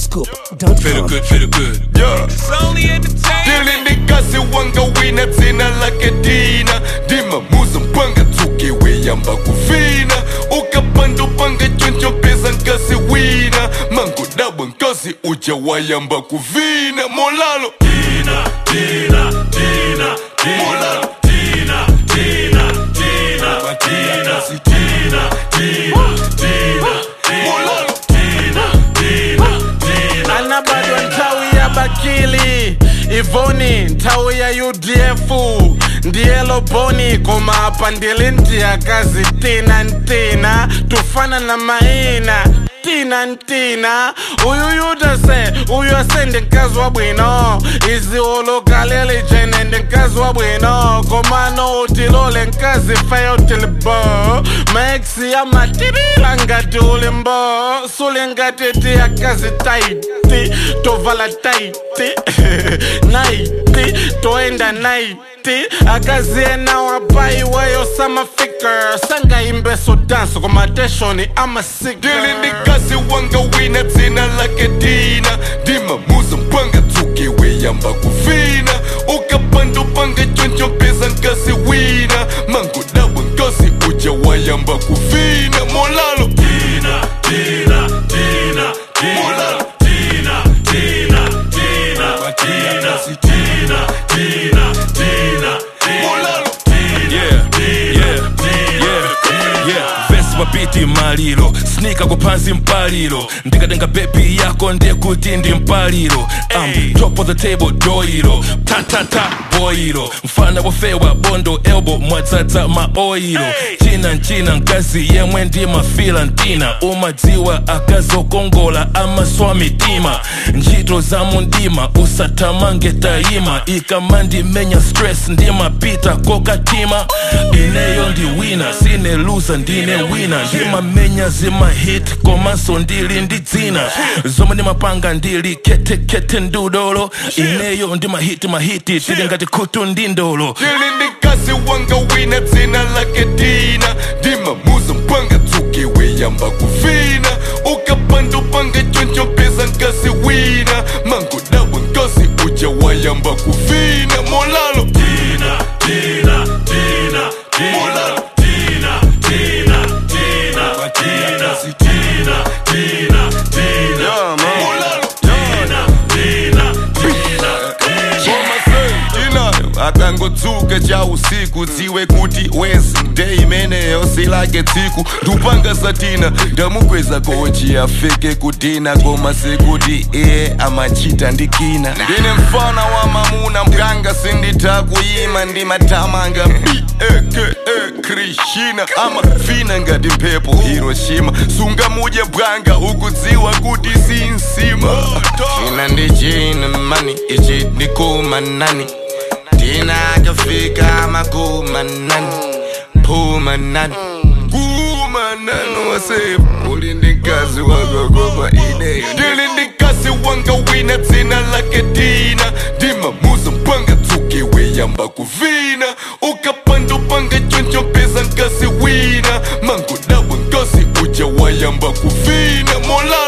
Feel Zscoop.com. good, feel good. Yeah. It's only entertainment. Dili ndikasi wanga wina dzina lake dina ndimamuza mpanga tsuki weyamba kuvina ukapandupanga choncho mpeza nkasi wina mangodabwa nkasi uja wayamba kuvina molalo molalo molalo anabadwa nthawi ya bakili ivoni nthawi ya udf ndiye loboni koma apa ndili ndiyakazi tina ntina tufana na maina tina ntina uyu yudase uyu asende mkazi wa bwino iziwolokaleli jene ndi mkazi wa bwino komano utilole mkazi feyo tilibo maexi amatirila ngati ulimbo suli ngati tiyakazi taiti tovala taiti naiti toenda naiti akazi ena wapaiweyo samafika sangaimbeso danso komateshoni amasika Dili ndikasi wanga wina dzina lake dina ndimamuza mpanga tsuki weyamba kuvina ukapandupanga choncho mpeza nkasi wina mangodabwa nkasi uja wayamba kuvina molalo molalo molalo Yeah, yeah, yeah, yeah. Vesi mabiti maliro snika kupansi mpaliro ndikatenga bebi yako ndekuti ndi mpaliro um, top of the table doiro tatata boiro mfana wofewa bondo elbo mwadzadza maoiro china nchina mkazi yemwe ndi mafila ntina umadziwa akazokongola amaswa mitima ntchito za mundima usathamange tayima ikamandimenya stress ndimapita kokatima ineyo ndi wina sine luza ndine wina ndimamenya zimahit komanso ndili ndi dzina zomwe ndimapanga ndili ketekete ndudolo ineyo ndimahiti mahiti tili ngati khutu ndi ndolo Dili ndikasi wanga wina dzina lake dina ndimamuza mpanga tsuki weyamba kuvina ukapandupanga choncho mpeza nkasi wina mangodabwa nkasi uja wayamba kuvina molalo molalo molalo akangotsuka cha usiku dziwe kuti wednesday imeneyo silake tsiku ndupanga satina ndamukweza kochi afike kudina koma sekuti iye amachita ndikina ndine mfana wa mamuna mganga sinditha kuyima ndimatamanga beke krishina amafina ngati mphepo hiroshima sungamudye bwanga ukudziwa kuti sinsima china ndi china mani ichi ndikumanani Tina kafika makumanani Pumanani Kumanani wase Uli ndikazi wanga goma ineyo Dili ndikazi wanga wina dzina lake dina Ndimamuza mpanga tsuki weyamba kuvina Ukapandupanga choncho mpeza nkasi wina Mangodabwa nkasi uja wayamba kuvina Mola